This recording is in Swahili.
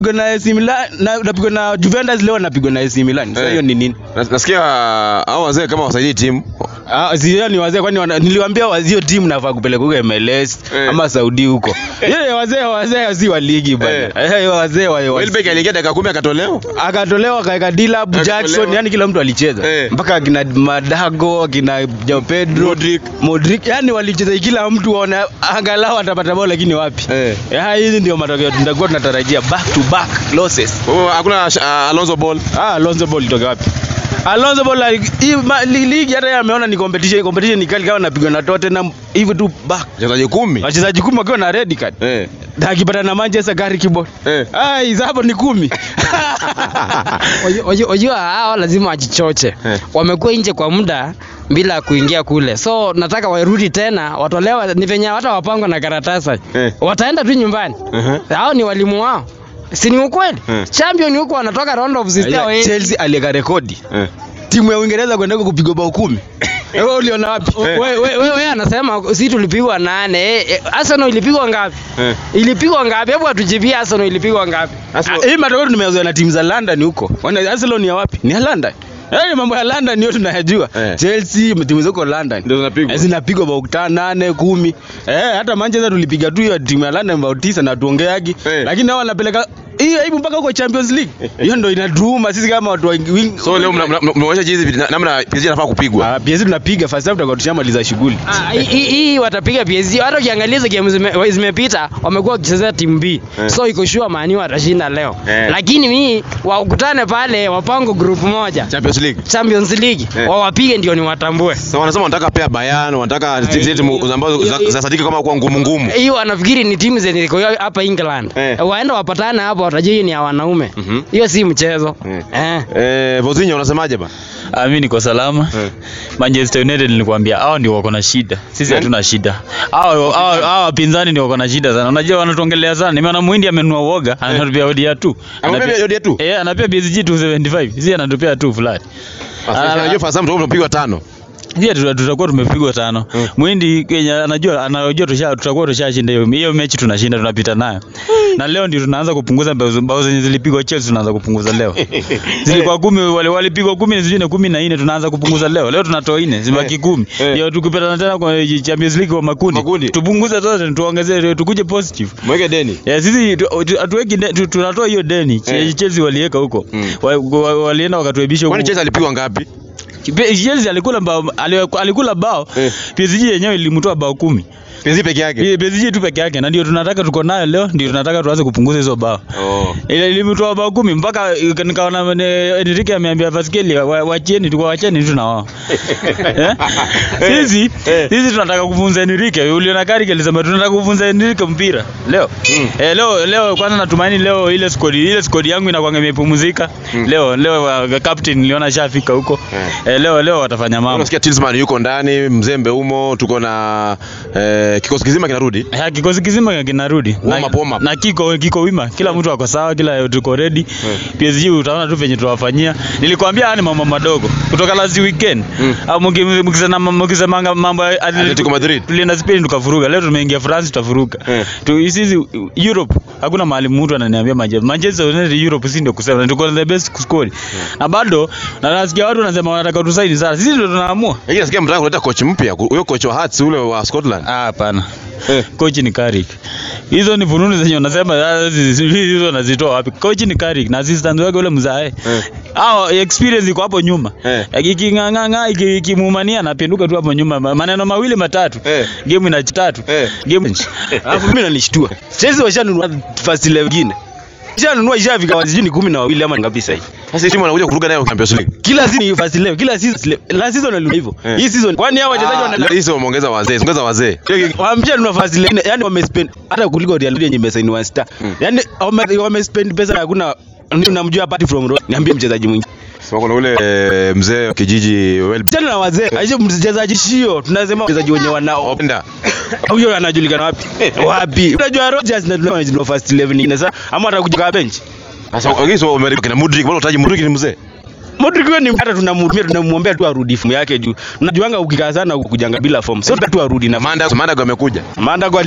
Napigwa na AC Milan na napigwa na Juventus leo napigwa na AC Milan. Sasa Eh. hiyo ni nini? Nas- Nasikia hao wazee kama wasaidii timu. Ah, sio ni wazee kwani wana- niliwaambia wazio timu nafaa kupeleka huko MLS Eh. ama Saudi huko. Yeye wazee wazee si wa ligi bwana. Eh, wazee wa wa- Welbeck aliingia dakika 10 akatolewa. akatolewa akaeka Dilap Akatolewa. Jackson, yani kila mtu alicheza Eh. mpaka akina Madago akina Joao Pedro Modric. Modric, yani walicheza kila mtu waona angalau atapata bao, lakini wapi? Eh. Eh, hizi ndio matokeo tutakuwa tunatarajia back to back losses. Kwa hivyo hakuna uh, Alonso Ball. Ah, Alonso Ball itoke wapi? Alonso Ball like, hii ma- li- ligi hata yeye ameona ni competition, competition ni kali kama napigwa na Tottenham hivi tu back. Wachezaji 10. Wachezaji kumi wakiwa na red card. Eh. Na akipata na Manchester gari kibol. Eh. Ah, hizo hapo ni kumi. Wajua- wajua- Wajua hao lazima wajichoche. Eh. Wamekuwa nje kwa muda bila kuingia kule, so nataka warudi tena, watolewa. Ni venye hata wapangwa na karatasi Eh. wataenda tu nyumbani. Mhm. Hao ni walimu wao, si ni ukweli? Eh. Champion huko wanatoka round of 16 waende. Chelsea aliweka rekodi. Eh. Timu ya Uingereza kwenda huko kupigwa bao kumi. Wewe uliona wapi? Eh. Wewe we, we, we, anasema si tulipigwa nane. Eh, eh, Arsenal ilipigwa ngapi? Eh. Ilipigwa ngapi? Hebu atujibie Arsenal ilipigwa ngapi? Arsenal- Ah, Hii matokeo tumezoea na timu za London huko. Wana Arsenal ni ya wapi? Ni ya London. Yaani mambo ya London ndio tunayajua. Eh. Chelsea timu ziko London. Ndio zinapigwa. Eh, Zinapigwa bao tano, nane, kumi. Eh, hata Manchester tulipiga tu hiyo timu ya London bao tisa na tuongeagi. Eh. Lakini hao wanapeleka hii aibu mpaka huko Champions League. Hiyo ndio inatuuma sisi kama watu wa wing. So leo mna- mna- mnaonyesha jinsi vile- namna PSG anafaa kupigwa. Ah, PSG tunapiga first half tutakuwa tushamaliza shughuli. Ah, hii- hii hii watapiga PSG. Hata ukiangalia hizo game zime- zimepita wamekuwa wakichezea timu B. Eh. So iko sure Man U watashinda leo. Eh. Lakini mimi wakutane pale wapango group moja. Champions League. Champions League Eh. wawapige ndio niwatambue. So wanasema wanataka pia Bayern, wanataka zile timu ambazo za- zinasadiki kama kuwa ngumu ngumu. Hiyo wanafikiri ni timu zenye ziko hapa England. Eh. Waenda wapatane hapo watajua hii ni ya wanaume. Mhm. Hiyo si mchezo. Eh. Eh. Eh, Vozinho unasemaje ba? Ah, mimi niko salama. Eh. Manchester United nilikwambia hao ndio wako na shida. Sisi Nani? hatuna shida. Hao hao hao wapinzani ndio wako na shida sana. Unajua wanatuongelea sana. Nimeona Muhindi amenunua woga, anatupia odia tu. Amepea odia tu? Eh, anapea PSG 275. Sisi anatupia tu flat. Sasa unajua first time tunapigwa tano. Sisi tuta- tutakuwa tumepigwa tano. Mm. Muhindi Kenya anajua anajua tusha tutakuwa tushashinda hiyo hiyo mechi tunashinda tunapita nayo. Na leo ndio tunaanza kupunguza mbao mbao zenye zilipigwa Chelsea tunaanza kupunguza leo. Zilikuwa kumi wale walipigwa kumi na zingine kumi na nne tunaanza kupunguza leo. Leo tunatoa nne zibaki Eh. kumi. Eh. Ndio tukipatana tena kwa Champions League kwa makundi. Makundi. Tupunguze zote tuongezee tukuje positive. Mweke deni. Ya sisi tu- tu- hatuweki de- tu- tunatoa hiyo deni. Eh. Chelsea waliweka huko. Mm. Wa- wa- Walienda wakatuebisha huko. Kwani Chelsea alipigwa ngapi? Pe- Chelsea alikula bao ali- alikula bao Eh. PSG yenyewe ilimtoa bao kumi PSG peke yake. Ile PSG tu peke yake na ndio tunataka tuko nayo leo ndio tunataka tuanze kupunguza hizo bao Oh. ile ilimtoa bao kumi mpaka ika- nikaona ne- Enrique ameambia Vasquez wa- wacheni tu wacheni tu na wao eh? sisi Eh. sisi tunataka kufunza Enrique uliona Carrick alisema tunataka kufunza Enrique mpira leo Mm. eh, leo leo kwanza natumaini leo ile squad ile squad yangu inakuwa imepumzika Mm. leo leo uh, captain niliona shafika huko Eh. eh, leo leo watafanya mambo Unasikia Talisman yuko ndani, Mzembe umo, tuko na eh, kikosi kizima kinarudi. Ya, kikosi kizima kinarudi Warm up, warm up. na kiko kiko wima, kila mtu ako sawa, kila tuko ready. PSG utaona tu venye tuwafanyia. Nilikwambia haya ni mambo madogo kutoka last weekend Mm. au mki- mkisema mkisemanga mambo ya Atletico Madrid. tulienda Spain tukafuruga, leo tumeingia France tutafuruga. Eh. Tu sisi Europe hakuna mahali mtu ananiambia Manchester Manchester United Europe si ndio kusema tuko the best squad na bado na nasikia watu wanasema wanataka tusaini sana, sisi ndio tunaamua. Lakini nasikia mtaka kuleta coach mpya, huyo coach wa Hearts ule wa Scotland. Ah, hapana. Eh. Coach ni Carrick. Hizo ni fununu zenye unasema ah, hizi- hizo nazitoa wapi? Coach ni Carrick na assistant wake ule mzae. Eh. Hao experience iko hapo nyuma. Eh. Ikinganganga ikimumania anapinduka tu hapo nyuma. Ma- Maneno mawili matatu. Eh. Game ina tatu. Eh. Game Alafu mimi nanishtua. Chelsea washanunua first 11 nyingine. Ishanunua ishafika wazi sijui ni kumi na wawili ama ni ngapi sasa hivi. Sasa hii timu anakuja kuruka nayo Champions League. Kila season ni first 11, kila season la season walilunua hivyo. Eh. Hii season kwani hao wachezaji Ah, wana Hizo wameongeza wazee, ongeza wazee. Wampisha nunua first 11, yani wamespend hata kuliko Real Madrid yenye imesaini one star. Yani wame- wamespend pesa na hakuna unamjua apart from Ronaldo. Niambie mchezaji mwingine. Sema kuna ule eh, mzee wa kijiji well Chana na wazee. Aisha mchezaji shio. Tunasema wachezaji wenye wanao. Openda. Huyo anajulikana wapi? Wapi? Unajua Rodgers na tunao first 11 nyingine sasa ama atakuja kwa bench. Sasa wengine sio Amerika kina Mudrik, bado utaji Mudrik ni mzee. Modric wewe ni hata tunamhudumia tunamwombea tu arudi fomu yake juu. Unajuanga ukikaa sana kujanga bila fomu. Sio tu arudi na Manda Manda amekuja. Manda kwa